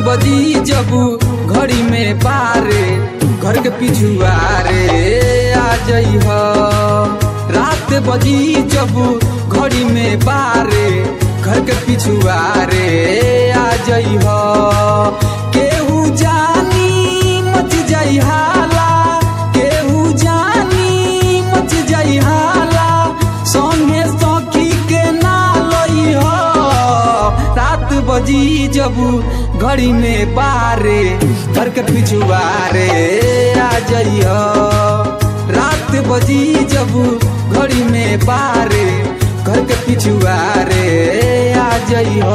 बजी जब घड़ी में बारे घर के पिछुआरे आ जइह रात बजी जब घड़ी में बारे घर के पिछुआरे आ जइह केहू जानी मच जाई हाला केहू जानी मच जाई हाला संगे सखी के ना लइह रात बजी जब घड़ी में बारे घर के पिछुआरे आ जइह रात बजी जब घड़ी में बारे घर के पिछुआरे आ जइह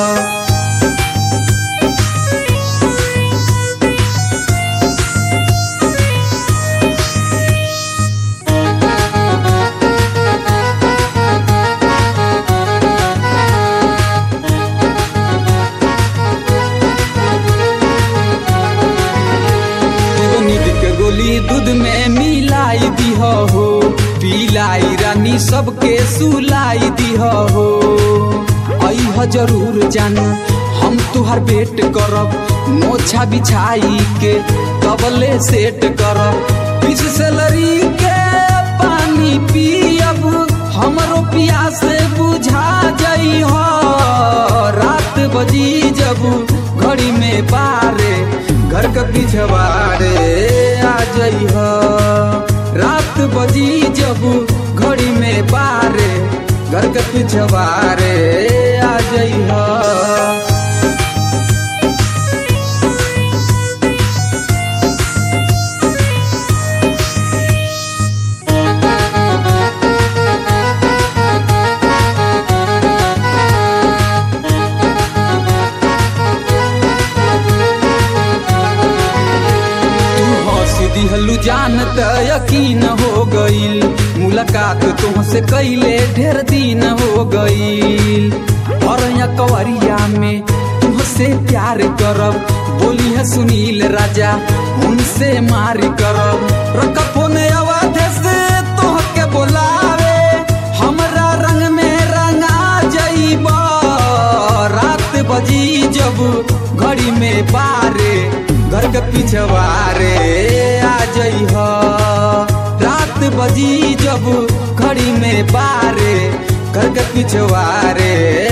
एगो नींद के गोली दूध में मिलाई दीह हो पिलाई रानी सबके सुलाई दीह हो अह जरूर जानू हम तुहार वेट करब मोछा बिछाई के कबले सेट करब पिछ सैलरी के पानी पियब हमरो प्यास बुझा जई हो रात बजी जब घड़ी में बारे घर के पिछवाड़े आ जइह रात बजी जब घड़ी में बारे घर के पिछवाड़े आ जइह तू हंस दिहलू जान त यकीन हो गईल मुलाकात तुमसे कैले ढेर दिन हो गईल और या कवरिया में तुमसे प्यार करब बोली है सुनील राजा उनसे मार करब रकफो ने आवाज से तोहके बोलावे हमरा रंग में रंगा जइब रात बजी जब घड़ी में बारे घर के पिछवारे आ जइह रात बजी जब घड़ी में बारे घर के पिछवारे